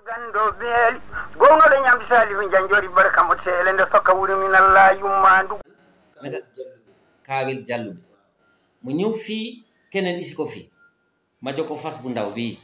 gando beeli gongaɗo ñamdi salifu janjori barka mo teele nde tokka wuri min allah yummandu naka kaawel jalluɓe mo ñëw fii keneen isi ko fii ma jox ko fas bu ndaw bii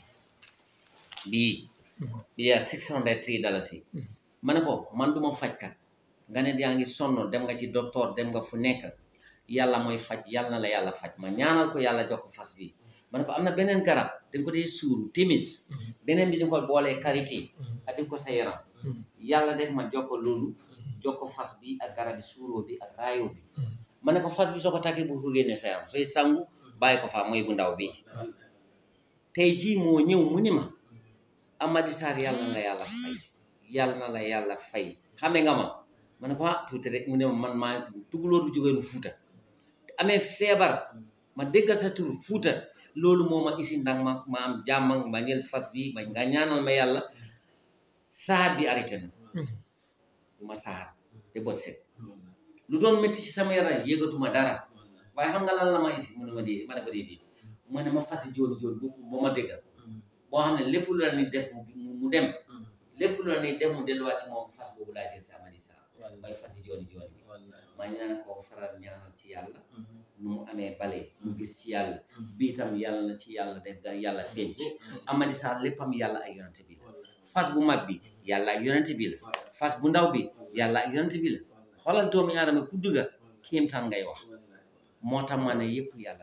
bii bii yaa six hundred three dalasi ma ne ko man duma fajkat nga ne yaa ngi sonn dem nga ci docteur dem nga fu nekk yàlla mooy faj yàlla na la yàlla faj ma ñaanal ko yàlla jox ko fas bi ma ne ko am na beneen garab dañ ko dee suuru timis beneen bi dañ ko boolee karité ak di ko sa yaram yàlla def ma jox ko loolu jox ko fas bi ak garab bi suuroo bi ak raayoo bi ma ne ko fas bi soo ko takkee bu ko génnee sa yaram sooy sangu bàyyi ko fa mooy bu ndaw bi tey jii moo ñëw mu ni ma Amady Sarr yàlla nga yàlla fay yàlla na la yàlla fay xame nga ma ma ne ko ah tuuti rek mu ne ma man maa tugalóor bu jógee nu fuuta te amee feebar ma déggal sa tur fuuta loolu moo ma isi ndax ma ma am jàmm ma ñël fas bi ma nga ñaanal ma yàlla saxaat bi arrêté na bu ma saxaat te bot set lu doon métti ci sama yaram yëgatuma dara waaye xam nga lan la ma isi mu ne ma dee ma ne ko déedéet mu ne ma fasi jooni jooni bu boo ma déggal boo xam ne lépp lu la nit def mu dem lépp lu la nit def mu delluwaat ci moom fas boobu laa jël si Amady Sarr mooy fasi jooni jooni bi ma ñaan ko faral ñaanal ci yàlla nu mu amee bale mu gis ci yàlla bii tam yàlla na ci yàlla def ga yàlla feeñ ci Amady Sarr léppam yàlla ak yonente bi la fas bu mag bi yàlla ak yonente bi la fas bu ndaw bi yàlla ak yonente bi la xoolal doomi aadama ku dugga kéemtaan ngay wax moo tax ma ne yëpp yàlla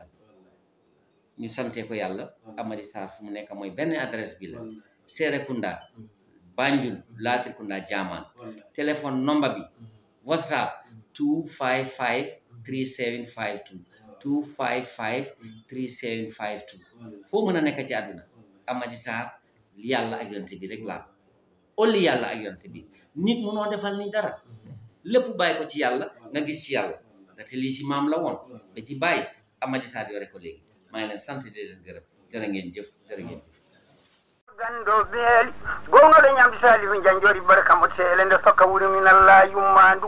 ñu sante ko yàlla Amady Sarr fu mu nekk mooy benn adresse bi la Serekunda Banjul Latrikunda Jaman téléphone number bi whatsapp 255 3752 255 3752 foo mën a nekk ci àdduna Amady Sarr yàlla ak yonte bi rek laa olli yàlla ak yonte bi nit munoo defal ni dara lépp bàyyi ko ci yàlla nga gis ci yàlla ndaxte lii ci maam la woon ba ci bàyyi Amady Sarr yore ko léegi maa ngi leen sant di leen gërëm jërë ngeen jëf jërë ngeen jëf gando beeli gongaɗo ñamdi salifu janjori barka mo teele nde tokka wuri min allah yummandu